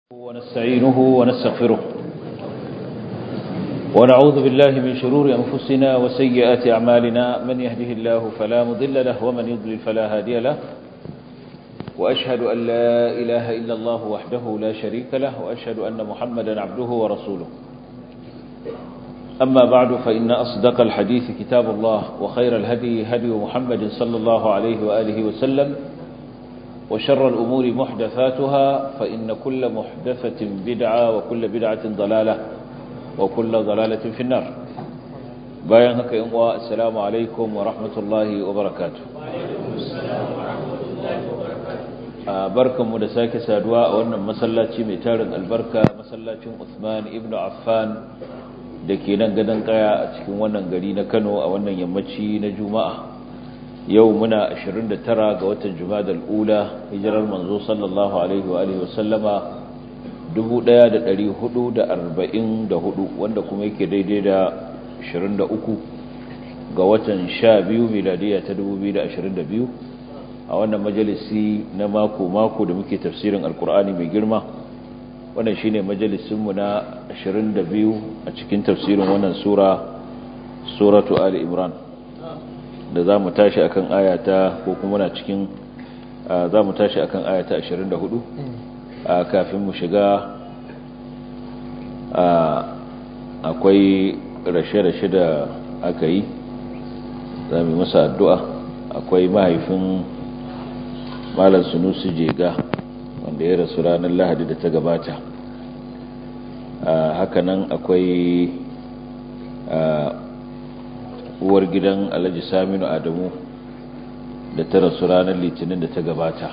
ونستعينه ونستغفره ونعوذ بالله من شرور أنفسنا وسيئات أعمالنا من يهده الله فلا مضل له ومن يضلل فلا هادي له وأشهد أن لا إله إلا الله وحده لا شريك له وأشهد أن محمدا عبده ورسوله أما بعد فإن أصدق الحديث كتاب الله وخير الهدي هدي محمد صلى الله عليه وآله وسلم وشر الأمور محدثاتها فإن كل محدثة بدعة وكل بدعة ضلالة وكل ضلالة في النار bayan haka yin uwa assalamu alaikum wa rahmatullahi wa barakatuh barkanmu da sake saduwa a wannan masallaci mai tarin albarka masallacin Uthman ibn Affan da ke nan gadon kaya a cikin wannan gari na Kano a wannan yammaci na Juma'a yau muna 29 ga watan Jumadal Ula hijirar manzo sallallahu alaihi wa alihi wasallama 1444 wanda kuma yake daidai da 23 ga watan 12 miladiya ta 2022 a wannan majalisi na mako mako da muke tafsirin alkur'ani mai girma wannan shine majalisinmu na 22 a cikin tafsirin wannan sura suratu ali imran da za mu tashi akan ayata ko kuma na cikin za mu tashi akan ayata 24 kafin mu shiga akwai rashe-rashe da aka yi za mu masa addu'a akwai mahaifin malar sunusu jega wanda ya rasu ranar lahadi da ta gabata hakanan akwai uwar gidan alhaji saminu adamu da ta rasu ranar litinin da ta gabata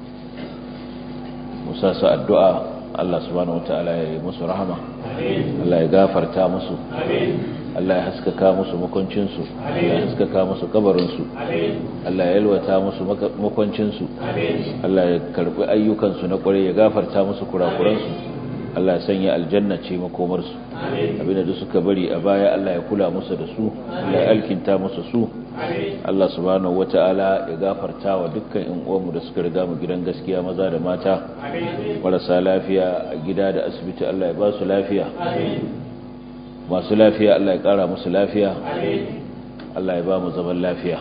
musa su addu'a Allah subhanahu wata'ala ya yi musu rahama Allah ya gafarta musu Allah ya haskaka musu makwancinsu Allah ya haskaka musu kabarinsu Allah ya yalwata musu makwancinsu Allah ya karbi ayyukansu na kwarai ya gafarta musu kurakuransu Allah ya sanya aljanna ce makomarsu abinda duk suka bari a baya Allah ya kula musu da su Allah ya alkinta musu su Allah subhanahu wata'ala ya gafarta wa dukkan ƴan uwanmu da suka riga mu gidan gaskiya maza da mata marasa lafiya a gida da asibiti Allah ya ba su lafiya masu lafiya Allah ya ƙara musu lafiya Allah ya ba mu zaman lafiya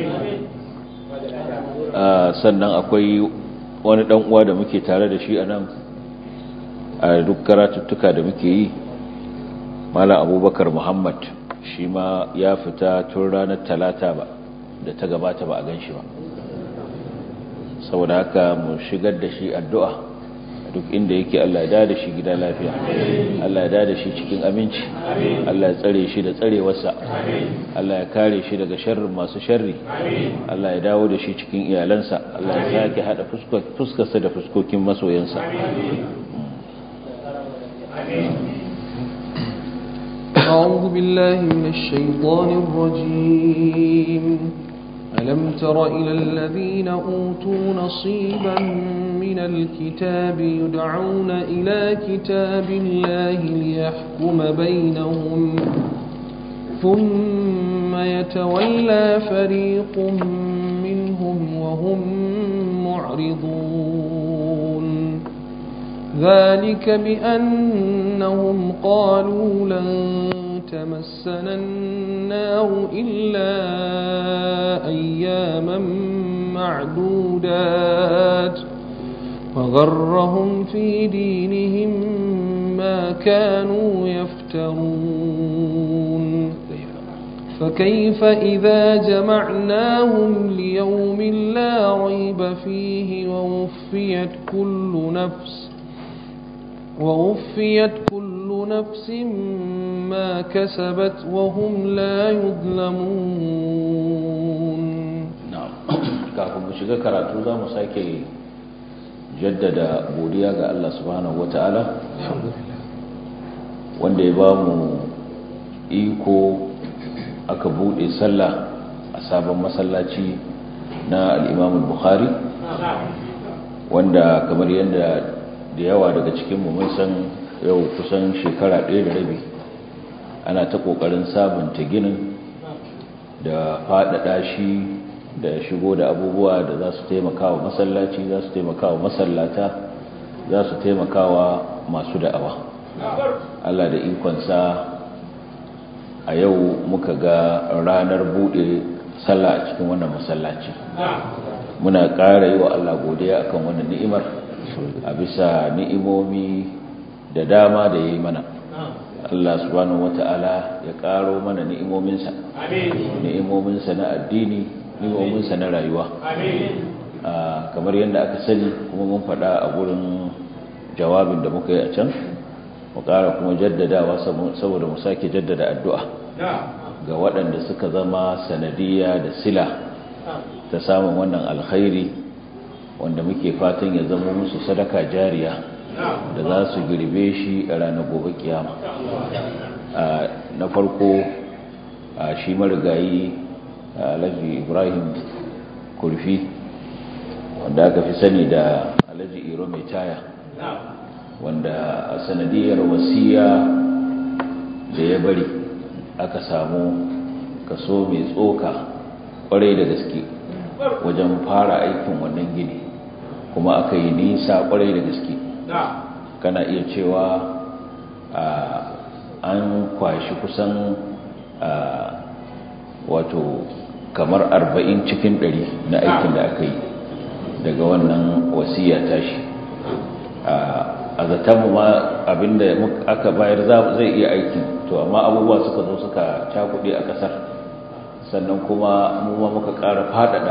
sannan akwai wani ɗan uwa da muke tare da shi a nan a duk karatuttuka da muke yi mala abubakar muhammad shi ma ya fita tun ranar talata ba da ta gabata ba a gan shi ba saboda haka mu shigar da shi addu'a duk inda yake Allah ya da shi gida lafiya Allah ya da shi cikin aminci Allah ya tsare shi da tsarewarsa Allah ya kare shi daga sharrin masu sharri Allah ya dawo da shi cikin iyalansa Allah ya sake hada fuskarsa da fuskokin masoyansa أعوذ بالله من الشيطان الرجيم ألم تر إلى الذين أوتوا نصيبا من الكتاب يدعون إلى كتاب الله ليحكم بينهم ثم يتولى فريق منهم وهم معرضون ذلك بأنهم قالوا لن تمسنا النار إلا أياما معدودات وغرهم في دينهم ما كانوا يفترون فكيف إذا جمعناهم ليوم لا ريب فيه ووفيت كل نفس ووفيت كل نفس ما كسبت وهم لا يظلمون نعم kafin mu shiga karatu za mu sake jaddada godiya ga Allah subhanahu wata'ala wanda ya ba mu iko aka bude sallah a sabon masallaci na al-Imam bukhari wanda kamar yadda da yawa daga cikinmu mun san yau kusan shekara ɗaya da rabi ana ta ƙoƙarin sabunta ginin da faɗaɗa shi da shigo da abubuwa da za su taimaka wa masallaci za su taimaka wa masallata za su taimakawa masu da'awa Allah da ikonsa a yau muka ga ranar bude sallah a cikin wannan masallaci muna ƙara yi wa Allah godiya akan wannan ni'imar a bisa ni'imomi da dama da ya yi mana Allah subhanahu wata'ala ya ƙaro mana ni'imominsa ni'imominsa na addini ni'imominsa na rayuwa kamar yadda aka sani kuma mun faɗa a gurin jawabin da muka yi a can mu ƙara kuma jaddadawa saboda mu sake jaddada addu'a ga waɗanda suka zama sanadiyya da sila ta samun wannan alkhairi wanda muke fatan ya zama musu sadaka jariya da za su girbe shi a ranar gobe kiyama na farko shi marigayi alhaji ibrahim kurfi wanda aka fi sani da alhaji iro mai taya wanda a sanadiyar wasiya da ya bari aka samu kaso mai tsoka kwarai da gaske wajen fara aikin wannan gini kuma aka yi nisa kwarai da gaske kana iya cewa an kwashi kusan wato kamar arba'in cikin ɗari na aikin da aka yi daga wannan wasiya tashi a zatonmu ma abinda aka bayar zai iya aikin to amma abubuwa suka zo suka cakuɗe a ƙasar sannan kuma mu ma muka ƙara faɗaɗa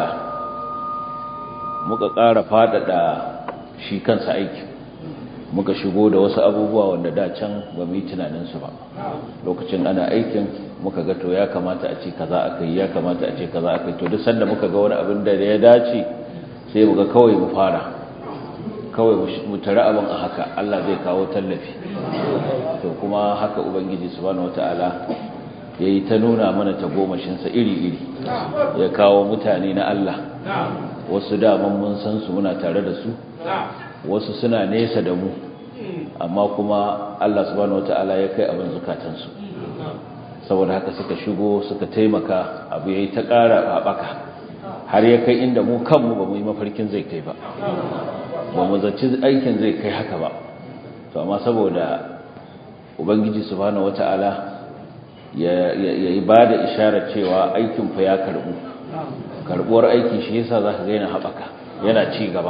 muka ƙara faɗaɗa shi kansa aikin muka shigo da wasu abubuwa wanda da can ba mu yi tunaninsu ba lokacin ana aikin muka ga to ya kamata a ce kaza aka yi ya kamata a ce kaza aka yi to duk sanda muka ga wani abin da ya dace sai mu ga kawai mu fara kawai mu tare abin a haka Allah zai kawo tallafi to kuma haka ubangiji subhanahu wataala yayi ta nuna mana tagomashinsa iri-iri ya kawo mutane na Allah wasu daman mun san su muna tare da su wasu suna nesa da mu amma kuma Allah subhanahu wataala ya kai abin zukatansu saboda haka suka shigo suka taimaka abu yayi ta ƙara haɓaka har ya kai inda mu kanmu ba mu yi mafarkin zai kai ba ba mu zaci aikin zai kai haka ba to amma saboda ubangiji subhanahu wataala ya yi ba da isharar cewa aikin fa ya karbu karbuwar aiki shi yasa za ka ga yana haɓaka yana ci gaba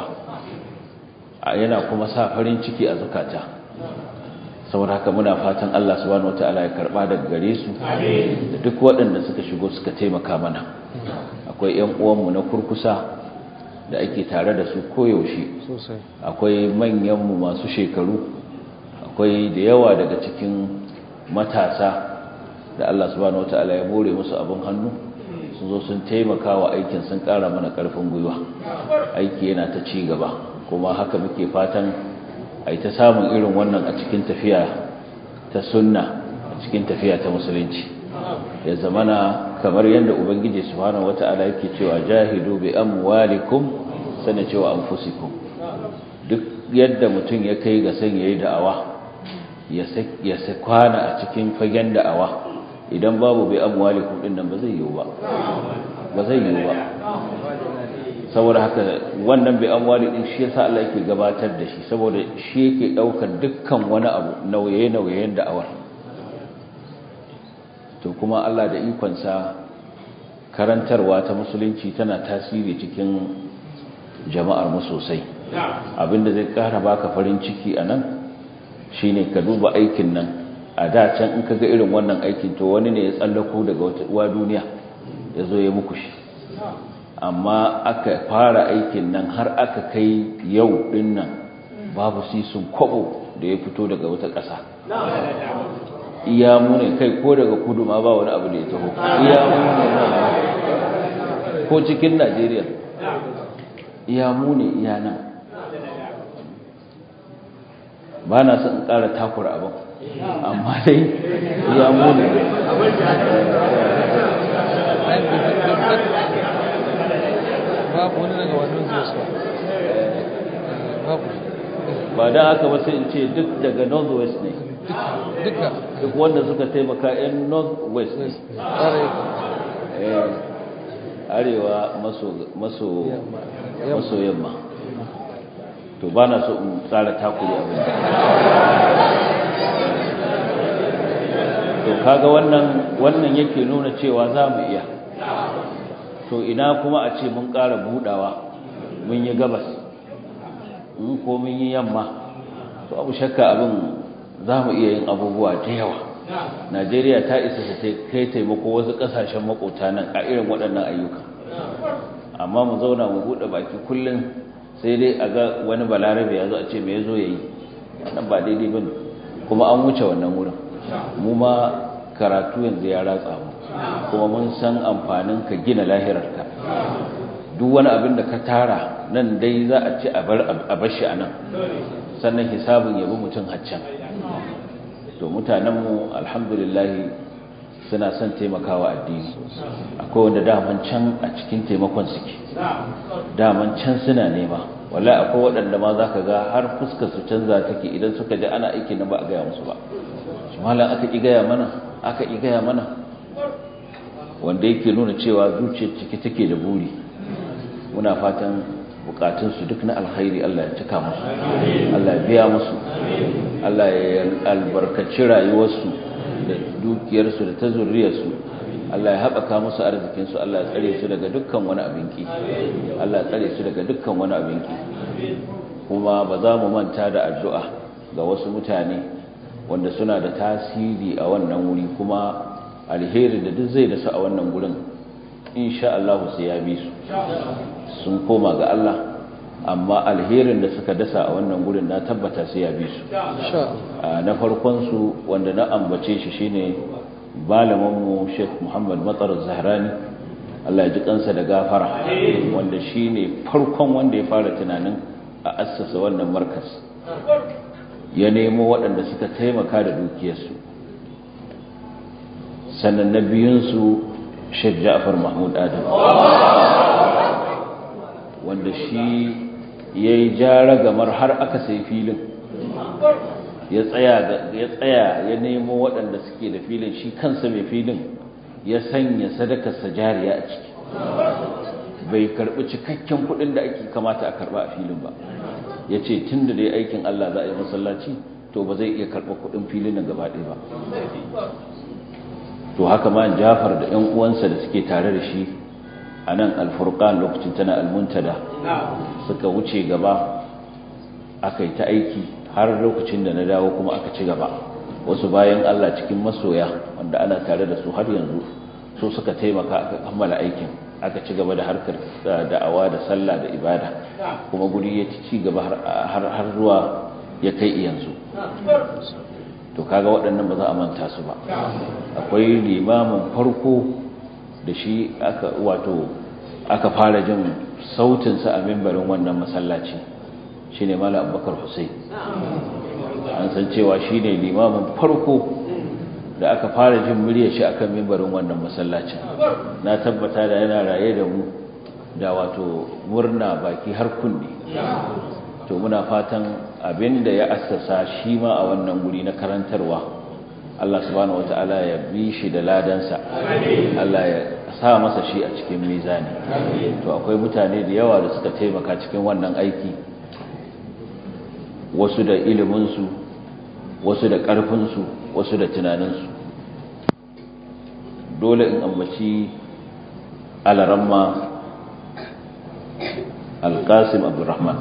yana kuma sa farin ciki a zukata saboda haka muna fatan Allah subhanahu wataala ya karba daga gare su da duk waɗanda suka shigo suka taimaka mana akwai ƴan uwanmu na kurkusa da ake tare da su koyaushe akwai manyanmu masu shekaru akwai da yawa daga cikin matasa da Allah subhanahu wataala ya bore musu abin hannu sun zo sun taimaka wa aikin sun ƙara mana ƙarfin gwiwa aiki yana ta ci gaba kuma haka muke fatan a ta samun irin wannan a cikin tafiya ta sunna a cikin tafiya ta musulunci ya zamana kamar yadda ubangiji subhanahu wata'ala yake cewa jahidu bi amwalikum sana cewa anfusikum duk yadda mutum ya kai ga san yayi da'awa ya kwana a cikin fagen da'awa idan babu bi amwalikum din nan ba zai yiwu ba ba zai yiwu ba saboda haka wannan bai amwali din shi yasa Allah yake gabatar da shi saboda shi yake daukar dukkan wani abu nauye-nauyen da'awar to kuma Allah da ikonsa karantarwa ta musulunci tana tasiri cikin jama'ar mu sosai abinda zai kara baka farin ciki anan shine ka duba aikin nan a da can in kaga irin wannan aikin to wani ne ya tsallako daga wata duniya ya zo ya muku shi amma aka fara aikin nan har aka kai yau din nan babu sisun kwabo da ya fito daga wata ƙasa iya mune kai ko daga kudu ma ba wani abu da ya taho iya mune ko cikin najeriya iya mune iya nan ba na son ƙara takura abin amma dai iya mune babu wani daga wannan zuwa babu ba da aka ba sai in ce duk daga northwest ne duka duk wanda suka taimaka yan northwest ne arewa maso maso maso yamma to ba na so in tsara takuri abin to kaga wannan wannan yake nuna cewa za mu iya to ina kuma a ce mun ƙara budawa mun yi gabas in ko mun yi yamma to abu shakka abin za mu iya yin abubuwa da yawa najeriya ta isa ta kai taimako wasu ƙasashen makota nan a irin waɗannan ayyuka amma mu zauna mu buɗe baki kullum sai dai a ga wani balarabe ya zo a ce me ya zo ya yi wannan ba daidai ba kuma an wuce wannan wurin mu ma karatu yanzu ya ratsa mu kuma mun san amfanin ka gina lahirarka duk wani abin da ka tara nan dai za a ci a bar shi a nan sannan hisabin yabi mutum haccan to mutanenmu alhamdulillah suna son taimakawa addini akwai wanda daman can a cikin taimakon suke daman can suna nema wala akwai waɗanda ma za ka ga har fuskar su canza take idan suka ji ana aiki na ba a gaya musu ba su malam aka ƙi gaya mana aka ƙi gaya mana wanda yake nuna cewa zuciyar ciki take da buri muna fatan bukatunsu duk na alkhairi Allah ya cika musu Allah ya biya musu Allah ya albarkaci rayuwarsu da dukiyarsu da ta zurriyarsu Allah ya haɓaka musu arzikinsu Allah ya tsare su daga dukkan wani abinki Allah ya tsare su daga dukkan wani abinki kuma ba za mu manta da addu'a ga wasu mutane wanda suna da tasiri a wannan wuri kuma alheri da duk zai da su a wannan gurin insha Allah sai ya bi su sun koma ga Allah amma alherin da suka dasa a wannan gurin na tabbata sai ya bi su na farkon su wanda na ambace shi shine malaminmu Sheikh Muhammad Matsar Zahrani Allah ya ji kansa da gafara wanda shine farkon wanda ya fara tunanin a assasa wannan markas ya nemo waɗanda suka taimaka da dukiyarsu sannan na biyunsu Sheikh Ja'far Mahmud Adam wanda shi ya yi jara gamar har aka sai filin ya tsaya ya nemo waɗanda suke da filin shi kansa mai filin ya sanya sadakarsa jariya a ciki bai karɓi cikakken kuɗin da ake kamata a karɓa a filin ba ya ce tun da dai aikin Allah za a yi masallaci to ba zai iya karɓa kuɗin filin nan gaba ɗaya ba to haka ma jafar da 'yan uwansa da suke tare da shi a nan alfurkan lokacin tana almuntada suka wuce gaba aka yi ta aiki har lokacin da na dawo kuma aka ci gaba wasu bayan Allah cikin masoya wanda ana tare da su har yanzu so suka taimaka aka kammala aikin aka ci gaba da harkar da'awa da sallah da ibada kuma guri ya ci gaba har zuwa ya kai yanzu to kaga waɗannan ba za a manta su ba akwai limamin farko da shi aka wato aka fara jin sautinsa a mimbarin wannan masallaci shi ne mala abubakar hussein an san cewa shi ne limamin farko da aka fara jin murya shi akan mimbarin wannan masallacin na tabbata da yana raye da mu da wato murna baki har kunne to muna fatan abinda ya assasa shi ma a wannan guri na karantarwa Allah subhanahu wata'ala ya bi shi da ladansa Allah ya sa masa shi a cikin mizani to akwai mutane da yawa da suka taimaka cikin wannan aiki wasu da iliminsu wasu da ƙarfinsu wasu da tunaninsu dole in ambaci alaramma alƙasim abdurrahman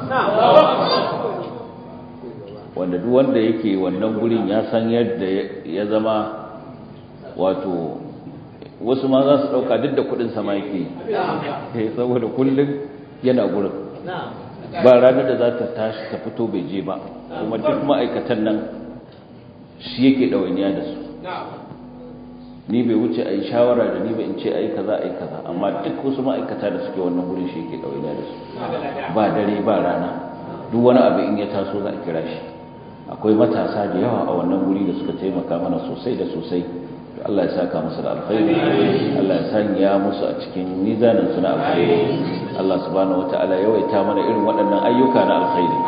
wanda duk wanda yake wannan gurin ya san yadda ya zama wato wasu ma za su ɗauka duk da kuɗin sama yake saboda kullum yana gurin ba ranar da za ta tashi ta fito bai je ba kuma duk ma'aikatan nan shi yake ɗawainiya da su ni bai wuce a yi shawara da ni ba in ce a yi kaza a yi kaza amma duk wasu ma'aikata da suke wannan gurin shi yake ɗawainiya da su ba dare ba rana duk wani abu in ya taso za a kira shi akwai matasa da yawa a wannan guri da suka taimaka mana sosai da sosai Allah ya saka musu da alkhairi Allah ya sanya musu a cikin mizanin su na alkhairi Allah subhanahu wataala ya yawaita mana irin waɗannan ayyuka na alkhairi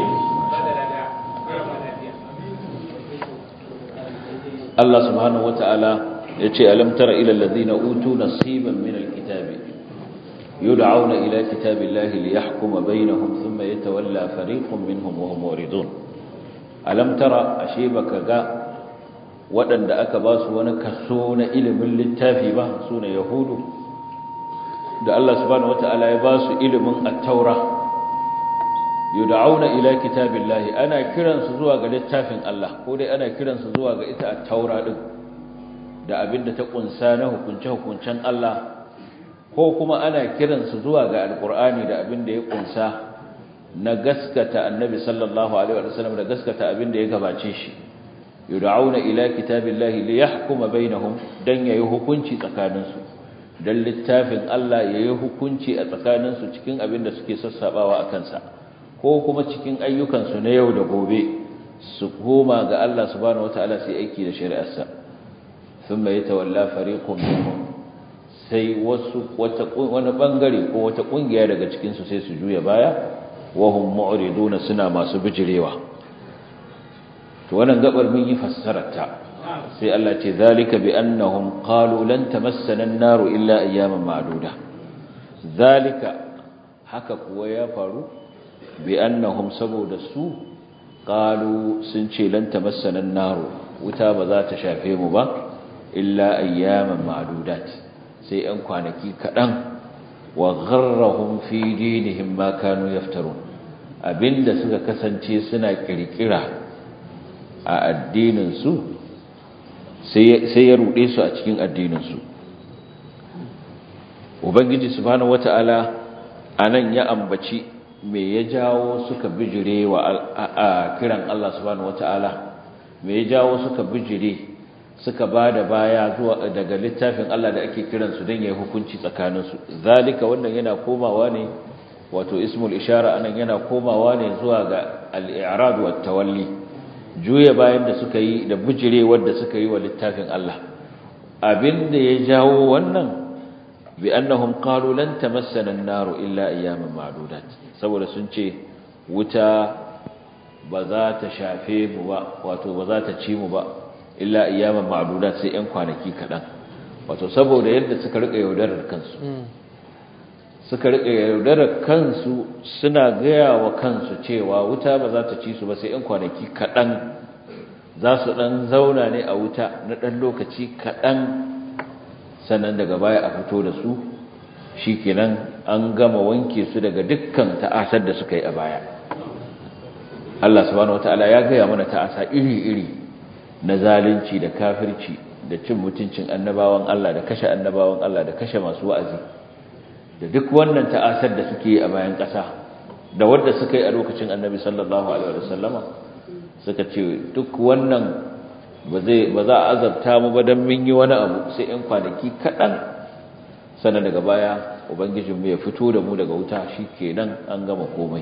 Allah subhanahu wataala ya ce alam tara ila alladhina utu nasiban min alkitabi yud'auna ila kitabillahi liyahkuma bainahum thumma yatawalla fariqun minhum wa hum muridun alam tara ashe baka ga waɗanda aka ba su wani kaso na ilimin littafi ba su ne yahudu da Allah subhanahu wata'ala ya ba su ilimin at-taura yud'auna ila kitabillahi ana kiransu zuwa ga littafin Allah ko dai ana kiransu zuwa ga ita at-taura din da abinda ta kunsa na hukunce hukuncen Allah ko kuma ana kiransu zuwa ga alqur'ani da abinda ya kunsa na gaskata annabi sallallahu alaihi wasallam da gaskata abinda ya gabace shi yud'auna ila kitabillahi liyahkuma bainahum dan yayi hukunci tsakaninsu dan littafin Allah yayi hukunci a tsakaninsu cikin abinda suke sassabawa akan sa ko kuma cikin ayyukansu na yau da gobe su koma ga Allah subhanahu wataala su aiki da shari'arsa thumma yatawalla fariqun minhum sai wasu wata wani bangare ko wata kungiya daga cikin su sai su juya baya wa hum mu'riduna suna masu bijirewa to wannan gabar mun yi fassararta sai Allah ce zalika bi annahum qalu lan tamassana an-naru illa ayyaman ma'duda zalika haka kuwa ya faru bi annahum saboda su qalu sun ce lan tamassana an-naru wuta ba za ta shafe mu ba illa ayyaman ma'dudat sai an kwanaki kadan wa gharrahum fi dinihim ma kanu yaftarun abinda suka kasance suna kirkira a addinin su sai ya rude su a cikin addinin su ubangiji subhanahu wataala anan ya ambaci me ya jawo suka bijire wa kiran Allah subhanahu wataala me ya jawo suka bijire suka bada baya zuwa daga littafin Allah da ake kiran su dan yayi hukunci tsakanin su zalika wannan yana komawa ne wato ismul ishara anan yana komawa ne zuwa ga al-i'rad wa tawalli juya bayan da suka yi da bijire wanda suka yi wa littafin Allah abinda ya jawo wannan bi annahum qalu lan tamassana an-naru illa ayyaman ma'dudat saboda sun ce wuta ba za ta shafe mu ba wato ba za ta ci mu ba illa ayyaman ma'dudat sai ɗan kwanaki kaɗan wato saboda yadda suka rika yaudarar kansu suka rika yaudarar kansu suna gaya wa kansu cewa wuta ba za ta ci su ba sai ɗan kwanaki kaɗan za su ɗan zauna ne a wuta na ɗan lokaci kaɗan sannan daga baya a fito da su shi kenan an gama wanke su daga dukkan ta'asar da suka yi a baya Allah subhanahu wataala ya gaya mana ta'asa iri-iri na zalunci da kafirci da cin mutuncin annabawan Allah da kashe annabawan Allah da kashe masu wa'azi da duk wannan ta'asar da suke yi a bayan ƙasa da wanda suka yi a lokacin annabi sallallahu alaihi wasallama suka ce duk wannan ba za a azabta mu ba don mun yi wani abu sai ‘yan kwanaki kaɗan sannan daga baya ubangijinmu ya fito da mu daga wuta shi kenan an gama komai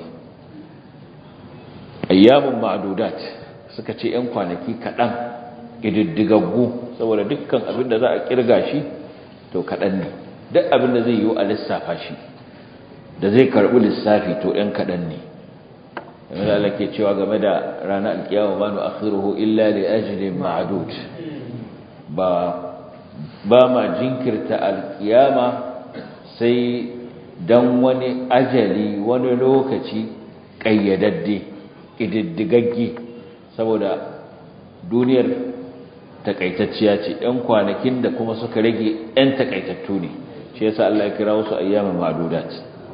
ayyamun ma'adudat suka ce ‘yan kwanaki kaɗan ƙididdigaggu saboda dukkan abin da za a ƙirga shi to kaɗan ne duk abin da zai yi a lissafa shi da zai karɓi lissafi to ‘yan kaɗan ne game da Allah ke cewa game da ranar alkiyama ba nu akhiruhu illa li ajlin ma'dud ba ba ma jinkirta alkiyama sai dan wani ajali wani lokaci kayyadadde kididdigagge saboda duniyar takaitacciya ce ɗan kwanakin da kuma suka rage ɗan takaitattu ne shi yasa Allah ya kira wasu ayyamin ma'dudat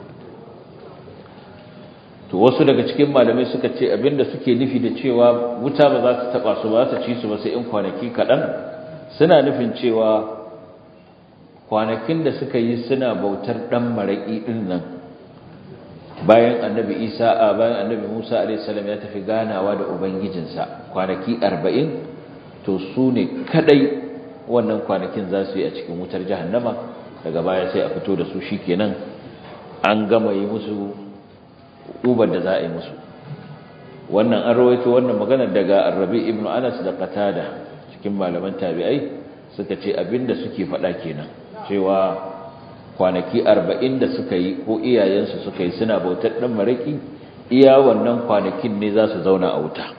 to wasu daga cikin malamai suka ce abinda suke nufi da cewa wuta ba za ta taba su ba ta ci su ba sai in kwanaki kaɗan suna nufin cewa kwanakin da suka yi suna bautar ɗan maraƙi ɗin nan bayan annabi isa a bayan annabi musa alaihissalam ya tafi ganawa da ubangijinsa kwanaki arba'in to su ne kaɗai wannan kwanakin za su yi a cikin wutar jahannama daga baya sai a fito da su shikenan an gama yi musu ubar da za a yi musu wannan an rawaito wannan magana daga Arabi ibn Anas da Qatada cikin malaman tabi'ai suka ce abinda suke faɗa kenan cewa kwanaki 40 da suka yi ko iyayensu suka yi suna bautar dan maraki iya wannan kwanakin ne za su zauna a wuta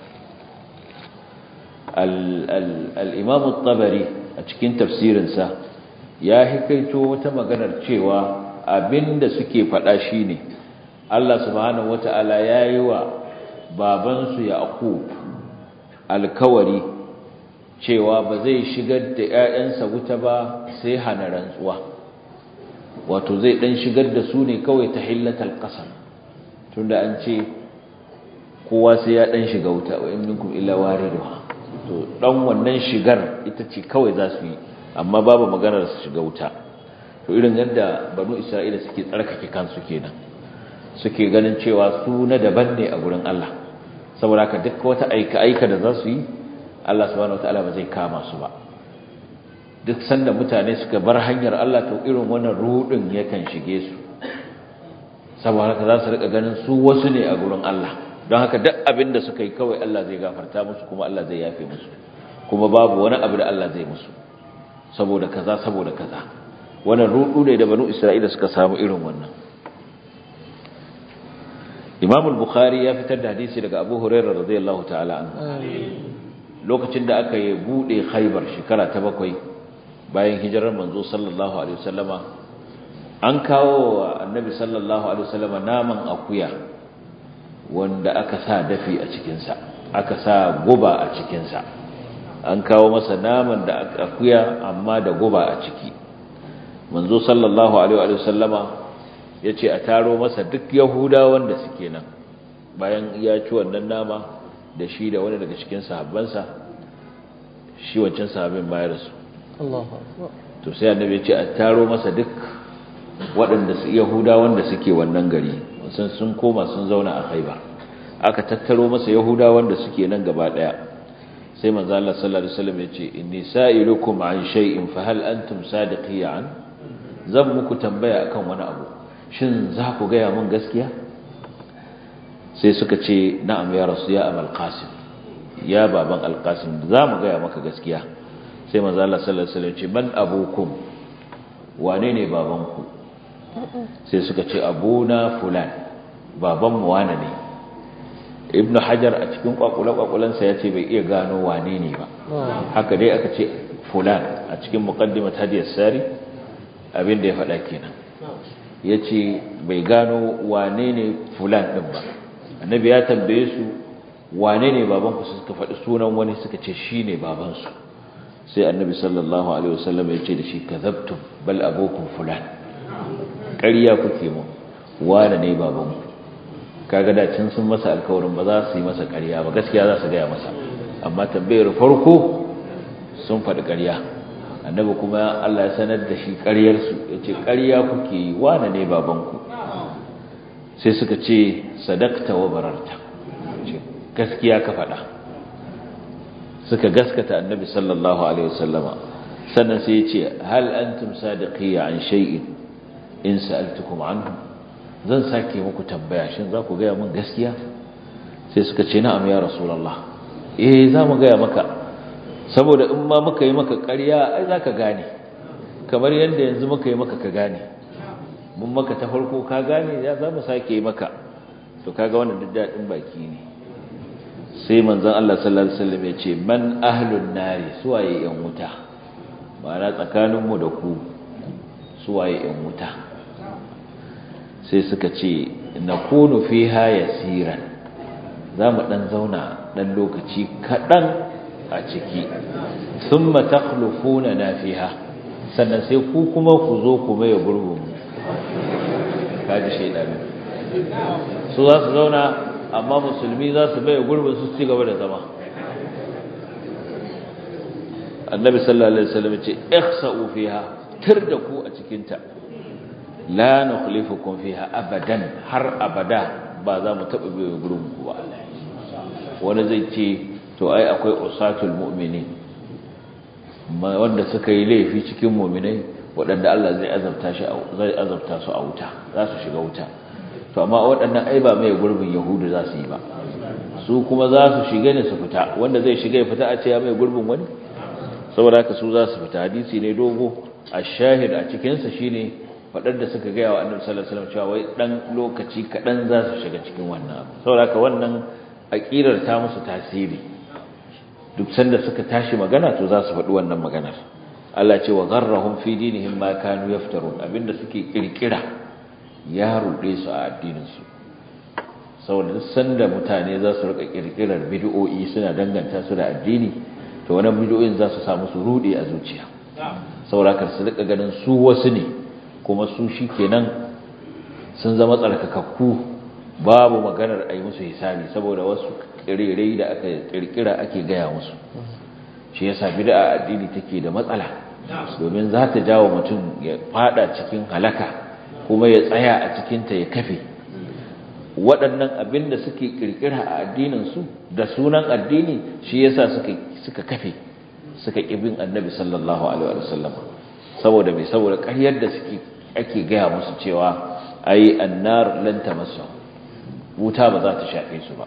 al-Imam at-Tabari a cikin tafsirinsa ya hikaito wata maganar cewa abinda suke faɗa shine Allah subhanahu wata'ala yayi wa babansu Yaqub alkawari cewa ba zai shigar da ƴaƴansa wuta ba sai hana rantsuwa wato zai dan shigar da su ne kawai ta hillatal qasam tunda an ce kowa sai ya dan shiga wuta wa in minkum illa wariduha to dan wannan shigar ita ce kawai za su yi amma babu maganar su shiga wuta to irin yadda banu isra'ila suke tsarkake kansu kenan suke ganin cewa su na daban ne a gurin Allah saboda haka duk wata aika aika da za su yi Allah subhanahu wataala ba zai kama su ba duk sanda mutane suka bar hanyar Allah to irin wannan rudin yakan shige su saboda haka za su rika ganin su wasu ne a gurin Allah don haka duk abin da suka yi kawai Allah zai gafarta musu kuma Allah zai yafe musu kuma babu wani abu da Allah zai musu saboda kaza saboda kaza wannan rudu ne da banu Isra'ila suka samu irin wannan Imam al-Bukhari ya fitar da hadisi daga Abu Hurairah radiyallahu ta'ala anhu lokacin da aka yi bude Khaibar shekara ta bakwai bayan hijirar manzo sallallahu alaihi wasallama an kawo wa annabi sallallahu alaihi wasallama naman akuya wanda aka sa dafi a cikinsa aka sa guba a cikinsa an kawo masa naman da akuya amma da guba a ciki manzo sallallahu alaihi wa sallama ya ce a taro masa duk yahudawan da suke nan bayan ya ci wannan nama da shi da wani daga cikin sahabbansa shi wancan sahabin bayar su to sai annabi ya ce a taro masa duk waɗanda su yahudawan da suke wannan gari sun sun koma sun zauna a khaibar aka tattaro masa yahudawan da suke nan gaba daya sai manzo Allah sallallahu alaihi wasallam yace inni sa'ilukum an shay'in fa hal antum sadiqiyan zan muku tambaya akan wani abu shin za ku ga mun gaskiya sai suka ce na'am ya rasu ya amal qasim ya baban alqasim za mu ga maka gaskiya sai manzo Allah sallallahu alaihi wasallam yace man abukum wane ne babanku sai suka ce abuna fulan babanmu wane ne ibn hajar a cikin kwakule-kwakulensa ya ce bai iya gano wane ne ba haka dai aka ce fulan a cikin muqaddimat hadiyar sari abinda ya faɗa kenan ya ce bai gano wane ne fulan ɗin ba annabi ya tambaye su wane ne babanku suka faɗi sunan wani suka ce shi ne babansu sai annabi sallallahu alaihi wasallam ya ce da shi kazabtum bal abokum fulan ƙarya kuke mu wane ne babanku kaga da can sun masa alkawarin ba za su yi masa ƙarya ba gaskiya za su gaya masa amma tambayar farko sun faɗi ƙarya annabi kuma Allah ya sanar da shi ƙaryarsu ya ce ƙarya kuke yi wane ne babanku sai suka ce sadakta wa bararta gaskiya ka faɗa suka gaskata annabi sallallahu alaihi wasallama sannan sai ya ce hal antum sadiqiyya an shay'in in sa'altukum anhu zan sake muku tambaya shin za ku gaya min gaskiya sai suka ce na'am ya rasulullah eh za mu gaya maka saboda in ma muka yi maka ƙarya ai za ka gane kamar yadda yanzu muka yi maka ka gane mun maka ta farko ka gane ya za mu sake yi maka to kaga wannan duk daɗin baki ne sai manzon Allah sallallahu alaihi wasallam ya ce man ahlun nari suwaye yan wuta ma'ana tsakaninmu da ku suwaye yan wuta sai suka ce na kunu fi haya siran za mu ɗan zauna ɗan lokaci kaɗan a ciki sun matakhlufuna na fiha sannan sai ku kuma ku zo ku maye gurbin kaji shaidanu su za su zauna amma musulmi za su maye gurbin su ci gaba da zama annabi sallallahu alaihi wasallam ce ihsa'u fiha tir da ku a cikinta la nukhlifukum fiha abadan har abada ba za mu taba biyo gurin ku ba wani zai ce to ai akwai usatul mu'minin wanda suka yi laifi cikin mu'minai waɗanda Allah zai azabta shi zai azabta su a wuta za su shiga wuta to amma waɗannan ai ba mai gurbin yahudu za su yi ba su kuma za su shiga ne su fita wanda zai shiga ya fita a ce ya mai gurbin wani saboda haka su za su fita hadisi ne dogo a shahid a cikinsa shine faɗar da suka gaya wa annabi sallallahu alaihi wasallam cewa wai dan lokaci kaɗan za su shiga cikin wannan abu saboda haka wannan aqidar ta musu tasiri duk sanda suka tashi magana to za su faɗi wannan maganar Allah ce wa gharrahum fi dinihim ma kanu yaftarun abinda suke kirkira ya ruɗe su a addininsu saboda duk sanda mutane za su rika kirkirar bid'o'i suna danganta su da addini to wannan bid'o'in za su samu su ruɗe a zuciya saboda kar su rika ganin su wasu ne kuma su shikenan sun zama tsarkakakku babu maganar a yi musu hisabi saboda wasu ƙirirai da aka ƙirƙira ake gaya musu shi yasa bid'a addini take da matsala domin za ta jawo mutum ya fada cikin halaka kuma ya tsaya a cikinta ya kafe waɗannan abin da suke ƙirƙira a addininsu da sunan addini shi yasa suka suka kafe suka ƙibin annabi sallallahu alaihi wasallam saboda mai saboda ƙaryar da suke ake gaya musu cewa ai annar lan tamassu wuta ba za ta shafe su ba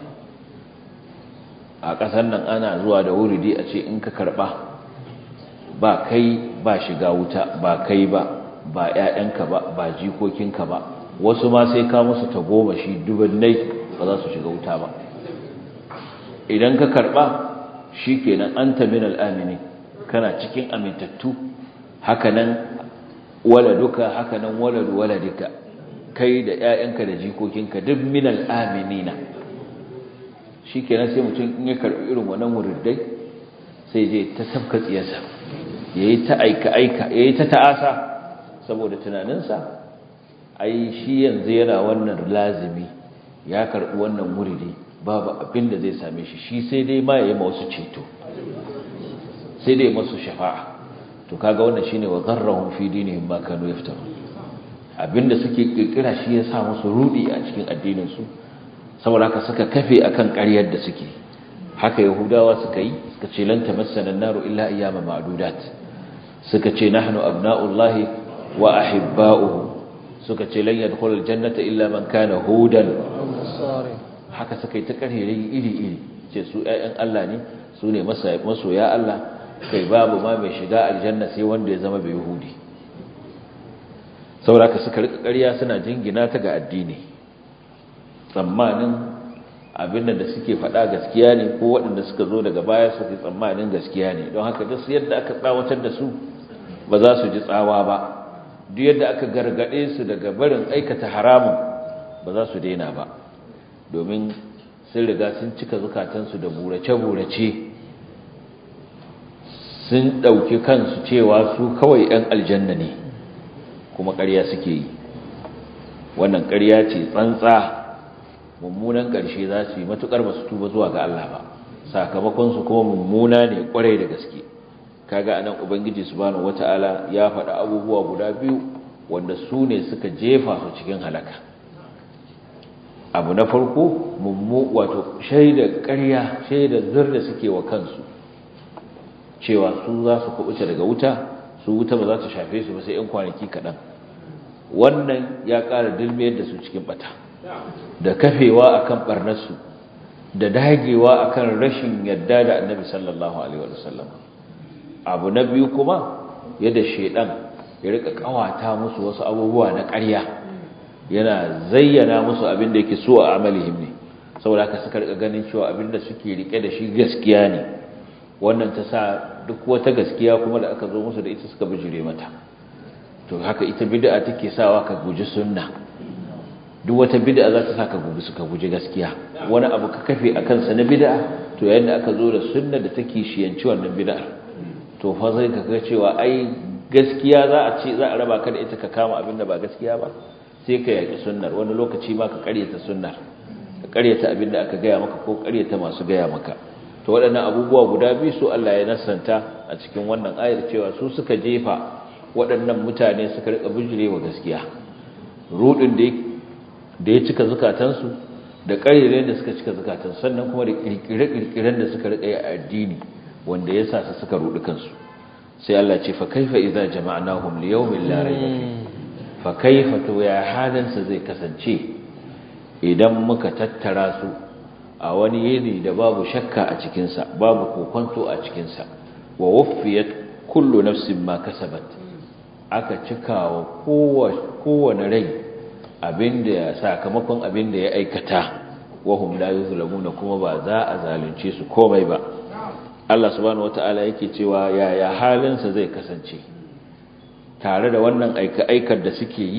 a ƙasar nan ana zuwa da wuridi a ce in ka karɓa ba kai ba shiga wuta ba kai ba ba ƴaƴanka ba ba jikokinka ba wasu ma sai ka musu ta goma shi dubannai ba za su shiga wuta ba idan ka karɓa shi kenan an ta min al'amini kana cikin amintattu hakanan waladuka hakanan waladu waladika kai da ƴaƴanka da jikokinka duk min al'aminina shi kenan sai mutum in ya karɓi irin wannan wuriddai sai je ta tafka tsiyarsa ya yi ta aika-aika ya yi ta ta'asa saboda tunaninsa ai shi yanzu yana wannan lazimi ya karɓi wannan wuridi babu abin da zai same shi shi sai dai ma ya yi wasu ceto sai dai masu shafa'a to kaga wannan shine wa gharrahum fi dinihim ma kanu yaftarun abinda suke kirkira shi ya sa musu rudi a cikin addinin su saboda haka suka kafe akan ƙaryar da suke haka yahudawa suka yi suka ce lan tamassana an-naru illa ayyama ma'dudat suka ce nahnu abna'ullahi wa ahibba'uhu suka ce lan yadkhulul jannata illa man kana hudan haka suka yi ta ƙaryarai iri-iri ce su ƴaƴan Allah ne su ne masoya Allah kai babu ma mai shiga aljanna sai wanda ya zama bai yahudi saboda haka suka rika ƙarya suna jingina ta ga addini tsammanin abin da suke faɗa gaskiya ne ko waɗanda suka zo daga baya suke tsammanin gaskiya ne don haka duk yadda aka tsawatar da su ba za su ji tsawa ba duk yadda aka gargaɗe su daga barin aikata haramun ba za su daina ba domin sun riga sun cika zukatansu da burace-burace sun ɗauki kansu cewa su kawai 'yan aljanna ne kuma ƙarya suke yi wannan ƙarya ce tsantsa mummunan ƙarshe za su yi matuƙar ba su tuba zuwa ga Allah ba sakamakonsu kuma mummuna ne ƙwarai da gaske kaga anan ubangiji subhanahu wata'ala ya faɗa abubuwa guda biyu wanda su ne suka jefa su cikin halaka abu na farko mummu wato shaidar ƙarya shaidar zur da suke wa kansu cewa su za su kubuta daga wuta su wuta ba za ta shafe su ba sai 'yan kwanaki kaɗan wannan ya ƙara dilmiyar da su cikin bata da kafewa akan barnarsu da dagewa akan rashin yadda da annabi sallallahu alaihi wasallam abu na biyu kuma yadda shedan ya rika kawata musu wasu abubuwa na ƙarya yana zayyana musu abin da yake so a amalihim ne saboda haka suka rika ganin cewa abin da suke rike da shi gaskiya ne wannan ta sa duk wata gaskiya kuma da aka zo musu da ita suka bijire mata to haka ita bid'a take sawa ka guji sunna duk wata bid'a za ta sa ka guji suka guji gaskiya wani abu ka kafe akan sa na bid'a to yayin da aka zo da sunna da take shiyanci wannan bid'a to fa zai ka ga cewa ai gaskiya za a ce za a raba ka da ita ka kama abin da ba gaskiya ba sai ka yaki sunnar wani lokaci ma ka karyata sunnar ka karyata abin da aka gaya maka ko karyata masu gaya maka to waɗannan abubuwa guda biyu su Allah ya nasanta a cikin wannan ayar cewa su suka jefa waɗannan mutane suka rika bijirewa gaskiya rudin da ya cika zukatansu da ƙarirai da suka cika zukatansu sannan kuma da ƙirƙire-ƙirƙiren da suka rika yi a addini wanda ya sa su suka rudi kansu sai Allah ce fa kaifa idza jama'nahum li yawmin la rayba fi fa kaifa to ya halin sa zai kasance idan muka tattara su a wani yini da babu shakka a cikin sa babu kokonto a cikin sa wa wuffiyat kullu nafsin ma kasabat aka cikawa kowane rai abinda sakamakon abinda ya aikata wahum la yuzlamuna kuma ba za a zalunce su komai ba Allah subhanahu wataala yake cewa yaya halinsa zai kasance tare da wannan aika-aikar da suke yi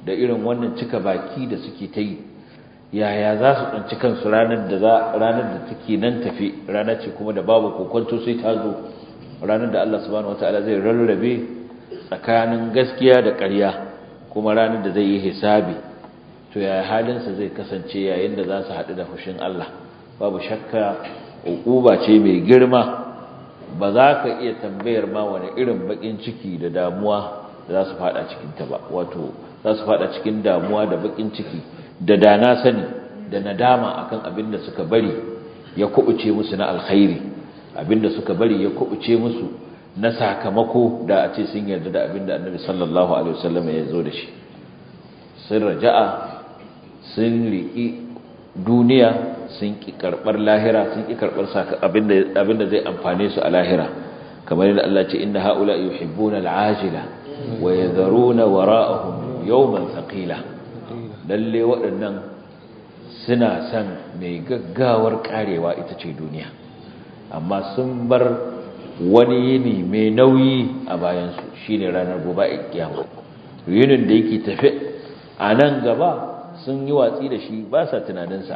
da irin wannan cika baki da suke ta yi yaya za su tsanci kansu ranar da za ranar da take nan tafi ranar ce kuma da babu kokonto sai ta zo ranar da Allah subhanahu wataala zai rarrabe tsakanin gaskiya da ƙarya kuma ranar da zai yi hisabi to yaya halinsa zai kasance yayin da za su haɗu da fushin Allah babu shakka uquba ce mai girma ba za ka iya tambayar ma wani irin bakin ciki da damuwa da za su fada cikin ta ba wato za su fada cikin damuwa da bakin ciki da dana sani da nadama akan abin da suka bari ya kubuce musu na alkhairi abin da suka bari ya kubuce musu na sakamako da a ce sun yarda da abin da annabi sallallahu alaihi wasallam ya zo da shi sun raja'a sun riƙi duniya sun ƙi karɓar lahira sun ƙi karɓar abin da zai amfane su a lahira kamar yadda Allah ce inna haula yuhibbuna al'ajila wa yadharuna wara'ahum yawman thaqila lalle waɗannan suna son mai gaggawar karewa ita ce duniya amma sun bar wani yini mai nauyi a bayansu shine ranar gobe a kiyama yinin da yake tafe a nan gaba sun yi watsi da shi ba sa tunaninsa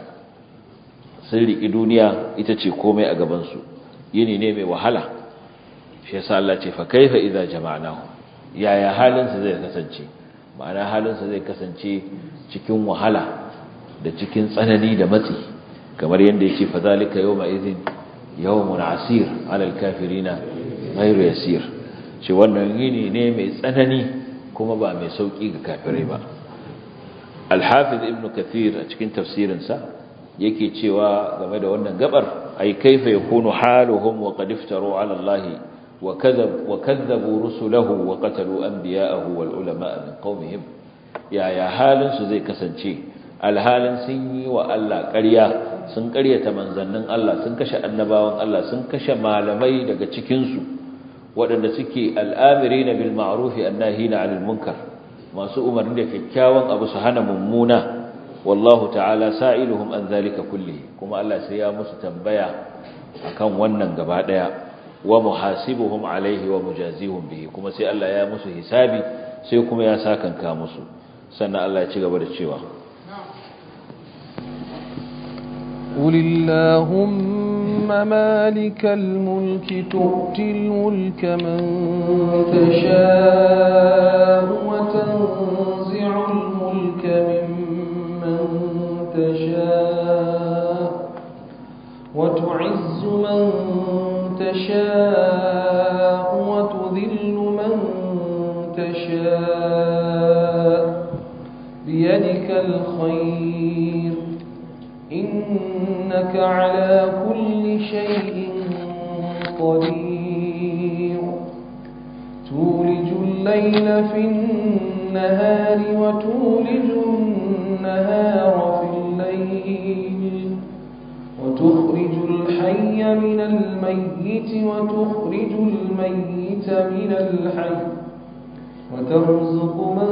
sun riƙi duniya ita ce komai a gabansu yini ne mai wahala shi yasa Allah ce fa kaifa idza jama'nahu yaya halinsa zai kasance ma'ana halinsa zai kasance cikin wahala da cikin tsanani da matsi kamar yadda yake fa zalika yawma idhin yawmun asir alal kafirina ghayru yasir ce wannan yini ne mai tsanani kuma ba mai sauki ga kafirai ba al-hafiz ibn kathir a cikin tafsirinsa yake cewa game da wannan gabar ay kaifa yakunu haluhum wa qad iftaru ala allahi wa kadhab wa kadhabu rusulahu wa qatalu anbiya'ahu wal ulama min qaumihim ya ya halin su zai kasance alhalin sun yi wa Allah ƙarya sun ƙaryata manzannin Allah sun kashe annabawan Allah sun kashe malamai daga cikin su waɗanda suke al'amirina bil ma'ruf annahina 'anil munkar masu umarni da kyakkyawan abu su hana mummuna wallahu ta'ala sa'iluhum an zalika kulli kuma Allah sai ya musu tambaya akan wannan gaba daya wa muhasibuhum alaihi wa mujazihum bihi kuma sai Allah ya musu hisabi sai kuma ya sakanka musu sannan Allah ya ci gaba da cewa قل اللهم مالك الملك تؤتي الملك من تشاء وتنزع الملك ممن تشاء وتعز من تشاء وتذل من تشاء بيدك الخير إنك على كل شيء قدير تولج الليل في النهار وتولج النهار في الليل وتخرج الحي من الميت وتخرج الميت من الحي وترزق من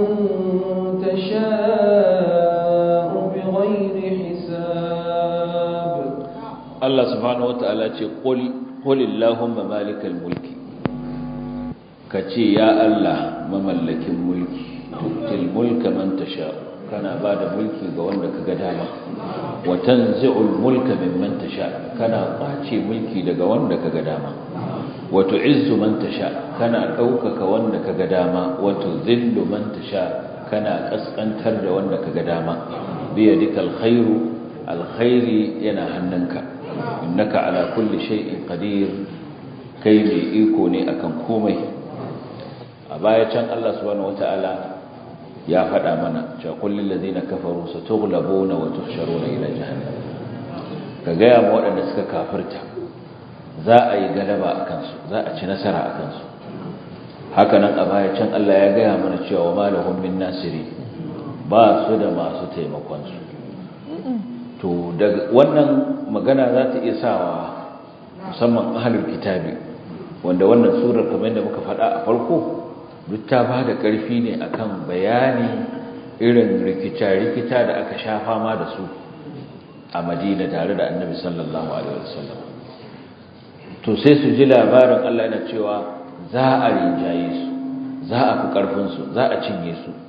تشاء بغير حساب Allah subhanahu wata'ala ce qul qulillahumma malikal mulki kace ya Allah mamallakin mulki tutil mulka man tasha kana bada mulki ga wanda kaga dama wa tanzi'ul mulka mimman tasha kana kwace mulki daga wanda kaga dama wa tu'izzu man tasha kana daukaka wanda kaga dama wa tuzillu man tasha kana kaskantar da wanda kaga dama biyadikal khairu alkhairi yana hannunka innaka ala kulli shay'in qadir kai mai iko ne akan komai a baya can Allah subhanahu wataala ya faɗa mana cewa kullul ladina kafaru satughlabuna wa tuhsharuna ila jahannam ka gaya ma waɗanda suka kafirta za a yi galaba akan su za a ci nasara akan su haka nan a baya can Allah ya gaya mana cewa wa malahum min nasiri ba su da masu taimakon su to daga wannan magana za ta iya sawa musamman ahlul kitabi wanda wannan surar kamar da muka faɗa a farko duk ta ba da ƙarfi ne akan bayani irin rikita-rikita da aka sha fama da su a madina tare da annabi sallallahu alaihi wasallam to sai su ji labarin Allah yana cewa za a rinjaye su za a fi ƙarfinsu za a cinye su